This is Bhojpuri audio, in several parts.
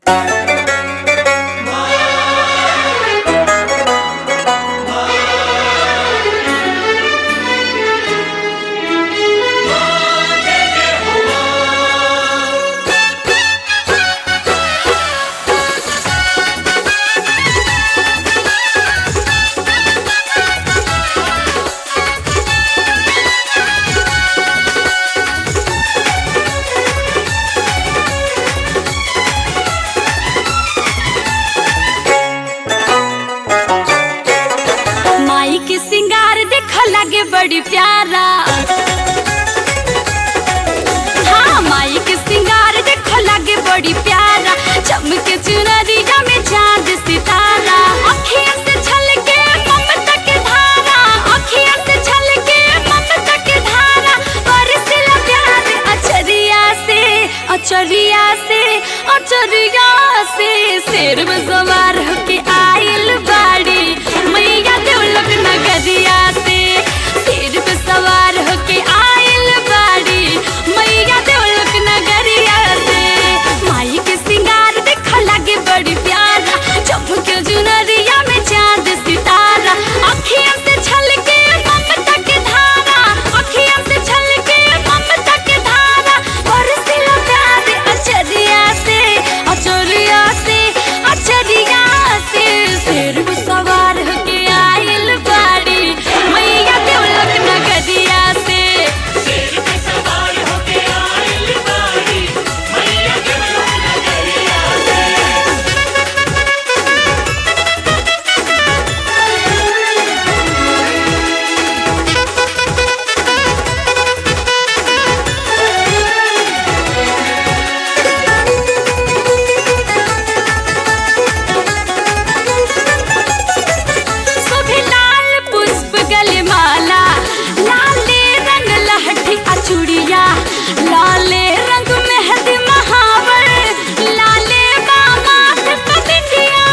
लगे बड़ी प्यारा हाँ माई के सिंगार देखो लगे बड़ी प्यारा चमके चुनरिया में चांद सितारा अखियां से छलके ममता के धारा अखियां से छलके ममता के धारा बरसला प्यार अचरिया से अचरिया से अचरिया से शेर में सवार होके आइल बाड़ी मैया देवलोक नगरिया से शेर पे सवार होके आइल बाड़ी मैया देवलोक नगरिया से माई के सिंगार देख लगे बड़ी प्यारा चमके जुनरिया में चांद सितारा अखियां से छलके ममता के धारा अखियां से छलके ममता के धारा बरसिला प्यार अचरिया से अचरिया से अचरिया से शेर पे सवार होके आइल बाड़ी मैया देवलोक नगरिया से शेर पे सवार होके आइल बाड़ी मैया देवलोक नगरिया से शोभे लाल पुष्प गले माला लाले रंग लहठी अचूड़िया लाले रंग मेहंदी महावर लाले बामाथ पबिंदिया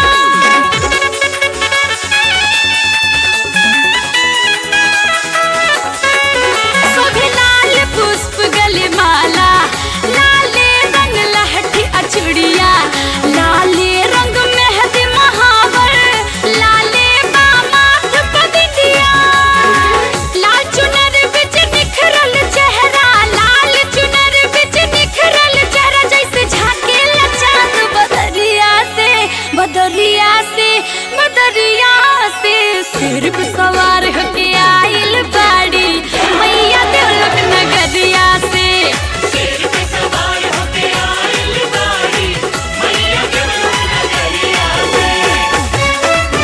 शोभे लाल पुष्प गले माला लाले रंग लहठी अचूड़िया लाले रंग मेहंदी महावर लाले बामाथ पबिंदिया लाल चुनर बिच निखरल चेहरा लाल चुनर बिच निखरल चेहरा जैसे झाकेला चांद बदरिया से बदरिया से बदरिया से सिर पे सवार होके आइल बाड़ी मैया देवलोक नगरिया से शेर पे सवार होके आइल बाड़ी मैया देवलोक नगरिया से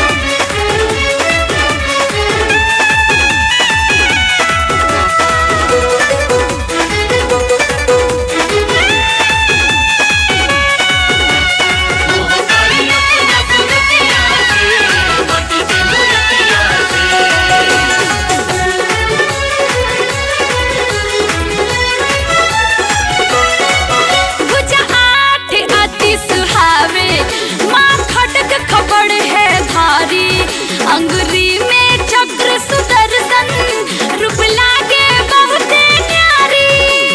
मोहतारी अपना सुरतिया से मटी के मुरतिया से भुजा आठ अति सुहावे माँ खटक खबड़ है धारी अंगुरी में चक्र सुदर्शन रूप लागे बहुत न्यारी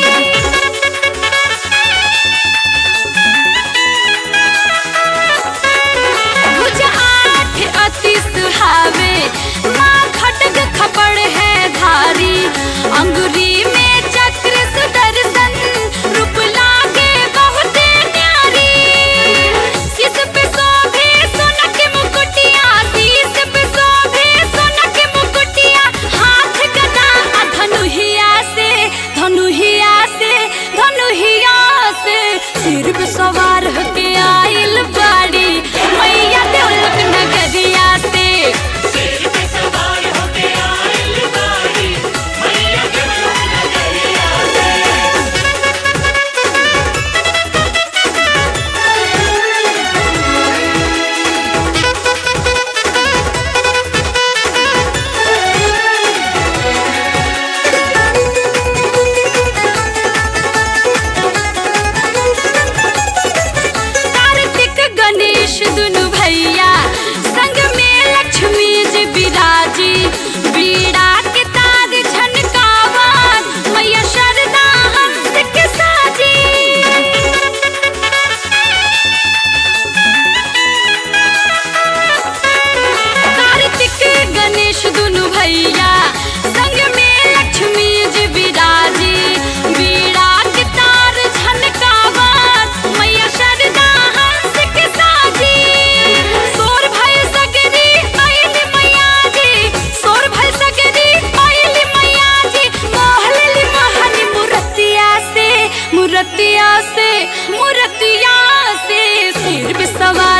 भुज आठ अति सुहावे माँ खटक खपड़ है धारी अंगुरी में चक्र सुदर्शन रूप लागे बहुत न्यारी सिस पे शोभे सोना के मुकुट मूर्तिया से मूर्तिया से सिर पे सवार